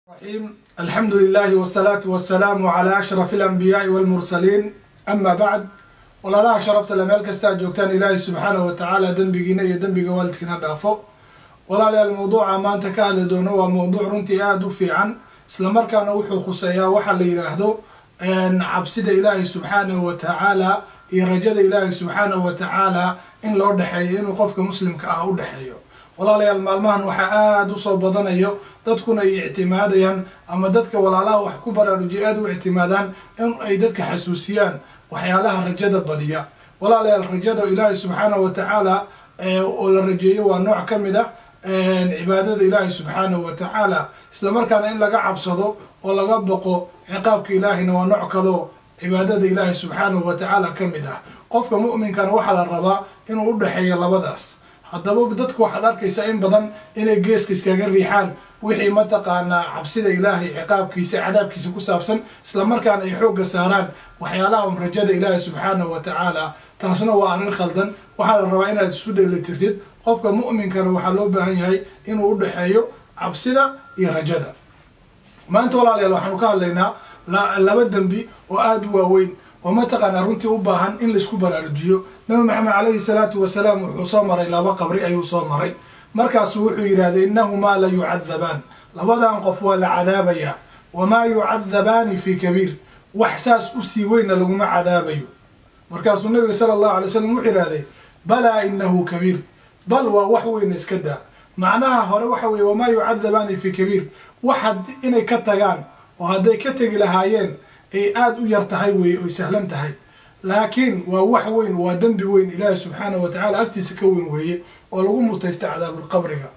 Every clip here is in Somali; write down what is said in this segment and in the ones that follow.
الرحيم الحمد لله والصلاة والسلام على أشرف الأنبياء والمرسلين أما بعد walaalaha sharafta le meel kastaa joogtaan ilaahay subxaanahu watacaala dembigiina iyo dembiga waalidkiina dhaafo walaalayaal mawduuca maanta ka hadli doono waa mawduuc runtii aada u fiican islamarkaana wuxuu khuseeyaa waxaa la yidhaahdo cabsida ilaahay subxaanahu watacaala iyo rajada ilaahay subxaanahu watacaala in loo dhexeeyo inuu qofka muslimka ah u dhexeeyo walaalayaal maalmahan waxaa aada usoo badanayo dadkuna ay ictimaadayaan ama dadka walaalaha wax ku baraarujiya aada u ictimaadaan in ay dadka xasuusiyaan waxyaalaha rajada badiya walaalayaal rajada ilaahay subxaanahu watacaala oo la rajeeyo waa nooc ka mid ah cibaadada ilaahay subxaanahu watacaala islamarkaana in laga cabsado oo laga boqo ciqaabka ilaahayna waa nooc kaleo cibaadada ilaahay subxaanahu watacaala ka mid ah qofka mu'minkana waxaa la rabaa inuu u dhexeeyo labadaas haddaba dadku waxaad arkaysaa in badan inay geeska iskaga riixaan wixii mataqaanaa cabsida ilaahay ciqaabkiisa cadaabkiisa ku saabsan islamarkaana ay xoogga saaraan waxyaalaha un rajada ilaahay subxaanahu watacaala taasna waa arrin khaldan waxaa la rabaa inaad isu dheelitirtid qofka mu'minkana waxaa loo baahan yahay inuu u dhexeeyo cabsida iyo rajada maanta walaalayaal waxaanu ka hadlaynaa laba dembi oo aada u waaweyn oo mataqaanaa runtii u baahan in laisku baraarujiyo nabi maxamed calayhi salaatu wasalaam wuxuu soo maray laba qabri ayuu soo maray markaasu wuxuu yidhahday innahumaa la yucadabaan labadan qof waa la cadaabayaa wamaa yucadabaani fii kabiir wax saas usii weynna laguma cadaabayo markaasuu nabiga sala allahu alay slam wuxuu yidhahday balaa inahu kabiir bal waa wax weyna iska daa macnaha hore waxa weeye wamaa yucadabaani fii kabiir wax inay ka tagaan oo hadday ka tegi lahaayeen ay aada u yar tahay weeye oy sahlan tahay laakiin waa wax weyn waa dembi weyn ilaahi subxaanahu watacaala agtiisa ka weyn weeye oo lagu mutaysta cadaabulqabriga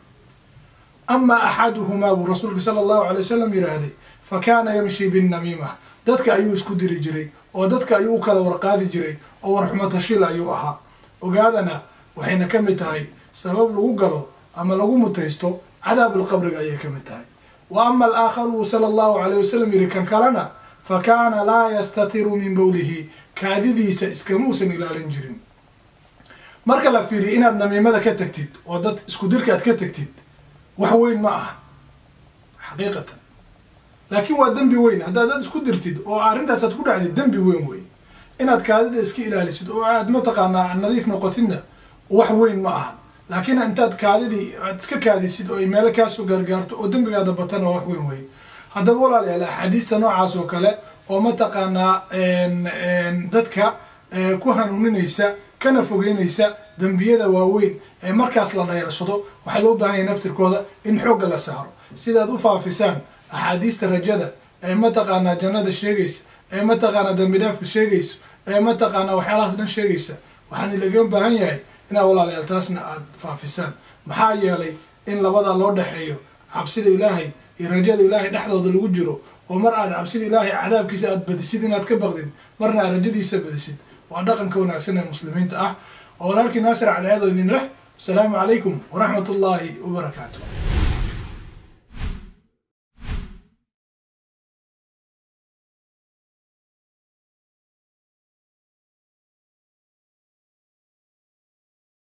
amaa axaduhumaa buu rasuulka sala allahu alay wasalam yidhaahday fa kaana yamshi binnamiima dadka ayuu isku diri jiray oo dadka ayuu u kala warqaadi jiray oo warxumatashil ayuu ahaa ogaadana waxayna ka mid tahay sabab lagu galo ama lagu mutaysto cadaabulqabriga ayay ka mid tahay wa ama alaakharu buu sala allahu alayh wasalam yidhi kan kalena fa kaana laa yastatiru min bowlihi kaadidiisa iskamuusan ilaalin jirin marka la fiiriyo inaad namiimada ka tagtid oo dad isku dirka aad ka tagtid wax weyn ma aha xaqiiqatan laakiin waa dembi weyn haddaad dad isku dirtid oo arrintaas aad ku dhacdid dembi weyn wey inaad kaadida iska ilaalisid oo aad mataqaanaa nadiif noqotidna wax weyn ma aha laakiin intaad kaadidii aad iska kaadisid oo ay meelo kaasoo gaargaarto oo dembigaada batana wax weyn wey haddaba walaalayaal axaadiista noocaas oo kale oo mataqaanaa dadka ku hanuuninaysa kana fogeynaysa dembiyada waaweyn ee markaas la dhayrsado waxaa loo baahan yahay naftirkooda in xoogga la saaro sidaad u faafisaan axaadiista rajada ee mataqaanaa jannada sheegaysa ee mataqaanaa dembi dhaafka sheegaysa ee mataqaanaa waxyaalahaas dhan sheegaysa waxaan laga baahan yahay inaad walaalayaal taasna aad faafisaan maxaa yeelay in labadaa loo dhexeeyo cabsida ilaahay iyo rajada ilaahay dhexdooda lagu jiro oo mar aad cabsida ilaahay cadaabkiisa aad badisid inaad ka baqdid marna aad rajadiisa badisid waa dhaqanka wanaagsan ee muslimiinta ah oo walaalkii naasir cadceedo idin leh wasalaamu calaykum waraxmat ullaahi wabarakaatu